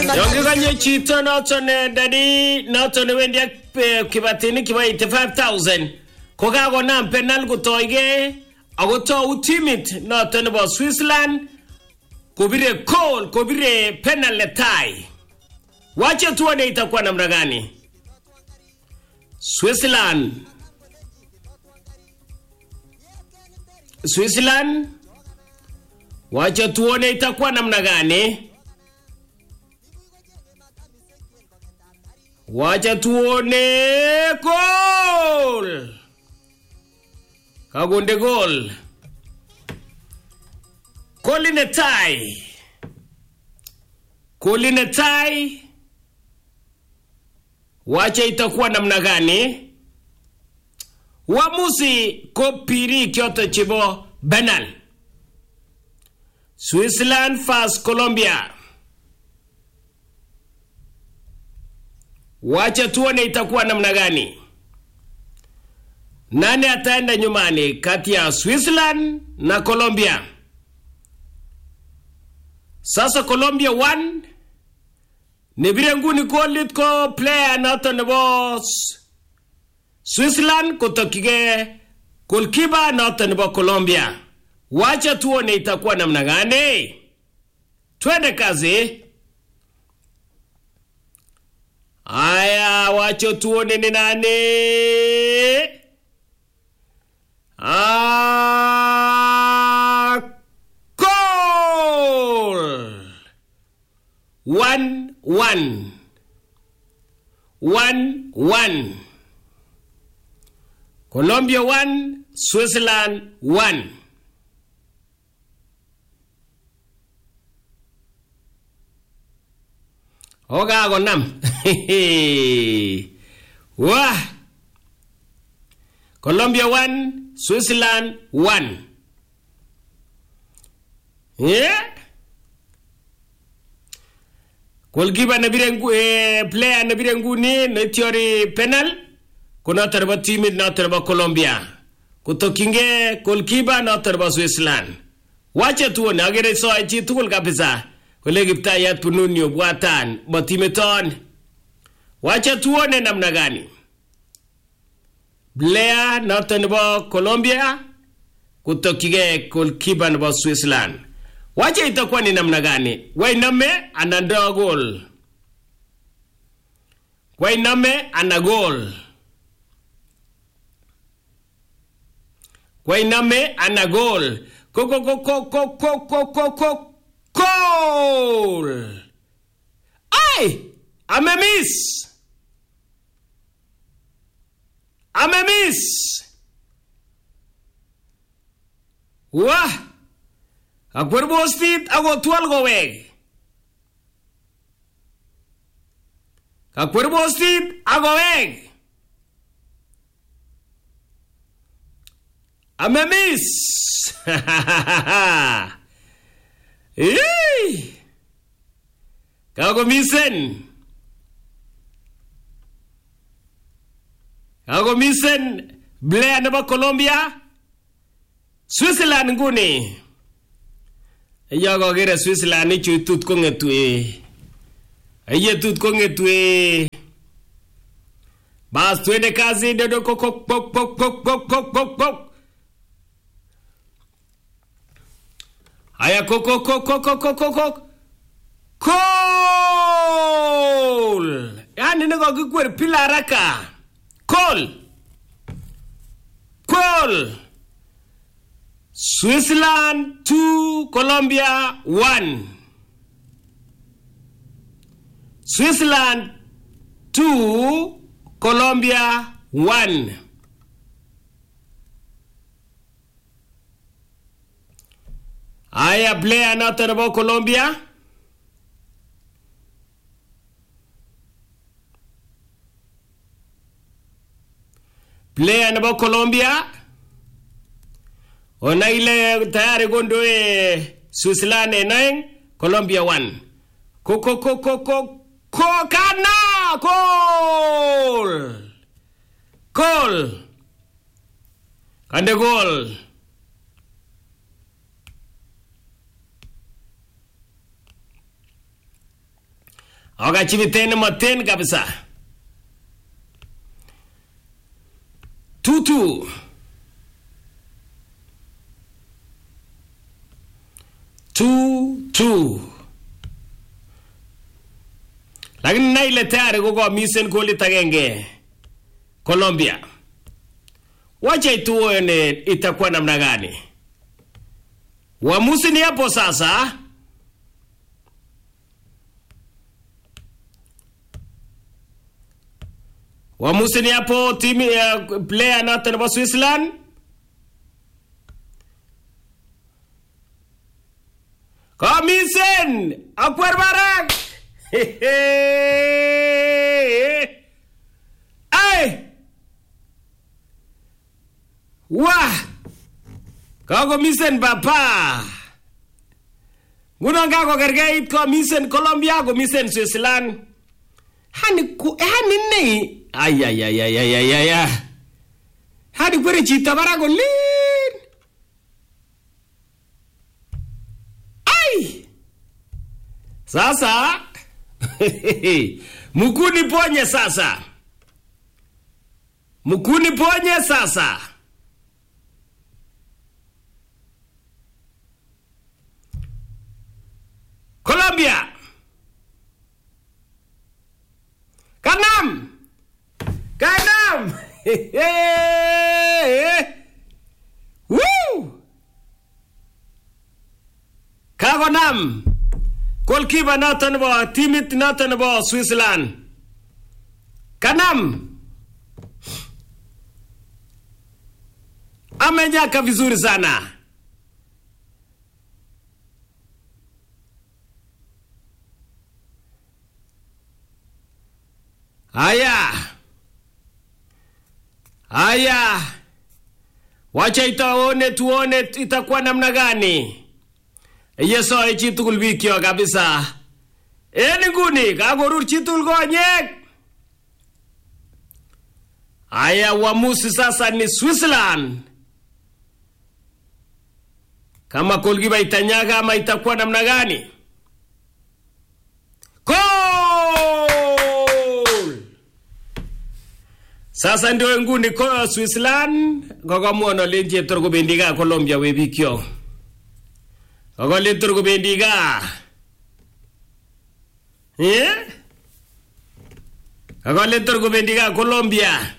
Yon kikonye chito noton eh, dadi noton newendi ak eh, kibatinik kibo 85000 ko kakonam penal kotoige ako tou timit noton nebo Switzerland kubire goal kubire penal netai. Wache tuone itakuwa namna gani. Switzerland Switzerland wache tuone itakuwa namna gani. Wacha tuone gol. Kagunde gol. Goli netai. Goli netai. Wacha itakuwa namna gani? Uamuzi ko piri kyoto chibo Benal. Switzerland vs Colombia. Wacha tuone itakuwa namna gani. Nani ataenda nyumbani kati ya Switzerland na Colombia? Sasa Colombia 1 nibire nguni kolit ko player noto nebo S- Switzerland kutokige goalkeeper noto nebo Colombia. Wacha tuone itakuwa namna gani. Twende kazi. Aya, wacho tuone ni nani. Ah, goal. One, one. One, one. Colombia one, Switzerland one. Okakonam. Wah. Colombia 1, Switzerland 1. Yeah. Goalkeeper na bire ngu, eh, player na bire nguni na tiori penal kuna tarba timid na tarba Colombia. Kutokinge goalkeeper na tarba Switzerland. Wacha tuone agere so chi tugul kabisa. Kole kiptayat pununyo bwatan matimeton. Wacha tuone namna gani. Blair noton nebo Colombia kutokige goalkeeper nebo Switzerland. Wacha itakuwa ni namna gani? Wainame ananda goal. Wainame ana goal. Wainame ana goal. Ko ko ko ko ko ko ko ko ko goal. Ai! Amemiss. Amemiss. Wah! Akwer bostit ako twal kowek. Kakwer bostit akowek. Amemiss. Yee! Kakomisen. Kakomisen Blair nebo Colombia. Switzerland nguni. Iyo kokere Switzerland ichu tut kong'etu eh. Iye tut kong'etu eh. Bas twende kazi dodo kok kok kok kok kok kok kok kok kok. Haya kok kok kok kok kok kok kok kok. Goal! Yaani niko kikwer pila haraka. Goal! Goal! Switzerland 2, Colombia 1. Switzerland 2, Colombia 1. Haya, player noto nebo Colombia. Player nebo Colombia. Ona ile tayari gondoe Switzerland en oeng, Colombia 1. Ko ko ko ko ko ko kana goal. Goal. Kande goal. okachibiten moten kabisa tutu two two lakini nai ile tayari kokomisen golit agenge Colombia. Wacha tuone itakuwa namna gani. Uamuzi ni hapo sasa. Uamuzi ni hapo timu ya player nato nebo Switzerland. Komisen akwer barak. Ay! Wah! Kakomisen papa. Ngunon kakokerkeit komisen Colombia komisen Switzerland. Hani ku hani ne? Ay ay ay ay ay ay ay. ay. Hani kwere chito barak olin. Ai! Sasa mkuni ponye sasa, mkuni ponye sasa. Colombia, Kanam, Kanam, Woo! Kakonam. Goalkeeper noton nebo timit noton nebo Switzerland. Kanam. Amenyaka vizuri sana. Haya. Haya. Wacha itaone tuone itakuwa namna gani. Yesoe chitugul bikyok kabisa. En inguni kakorur chitugul konyek. Haya, uamuzi sasa ni Switzerland. Kama golkipa itanyaga ama itakuwa namna gani? Goal! Sasa ndio nguni ko Switzerland kokomwon olen cheptor kobendi gaa Colombia we bikyok. Kokolen tor kobendi gaa. Eh? Kokolen tor kobendi gaa Colombia.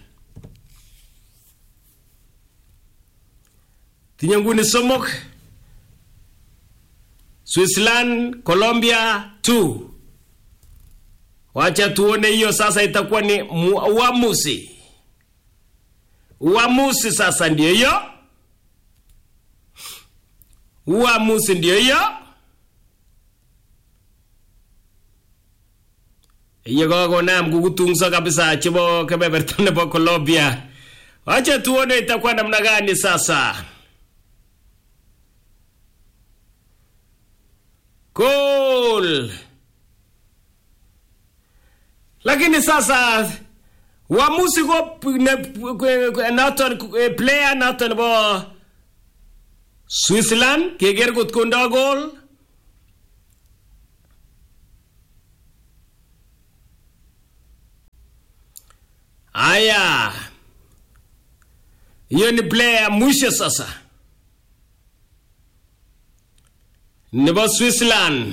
Tinye nguni somok. Switzerland, Colombia 2. Wacha tuone hiyo sasa itakuwa ni mu- uamuzi. Uamuzi sasa ndio hiyo. Uamuzi ndio hiyo. Iye kokonam kukutungso kabisa chebo kebeberta nebo Colombia. Wacha tuone itakuwa namna gani sasa. Goal. Lakini sasa uamuzi ko ne- noton eh, player noton nebo Switzerland keker kot kondo goal Aya, hiyo ni player ya mwisho sasa, nebo Switzerland.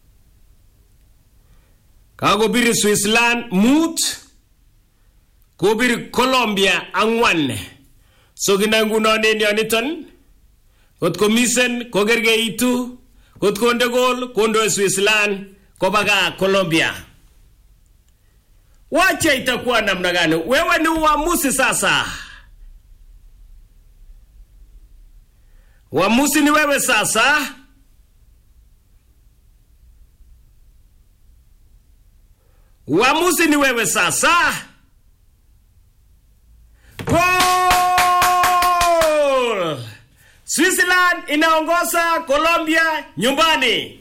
Kakobiri Switzerland mut, kobiri Colombia ang'wan. So kina ngunon en yoniton, kot komisen kokergeitu, kot konde gol kondoe Switzerland koba gaa Colombia. Wacha itakuwa namna gani? Wewe ni uamuzi sasa. Uamuzi ni wewe sasa. Uamuzi ni wewe sasa. Goal! Switzerland inaongoza Colombia nyumbani.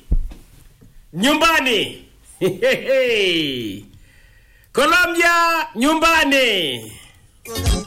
Nyumbani. Colombia nyumbani.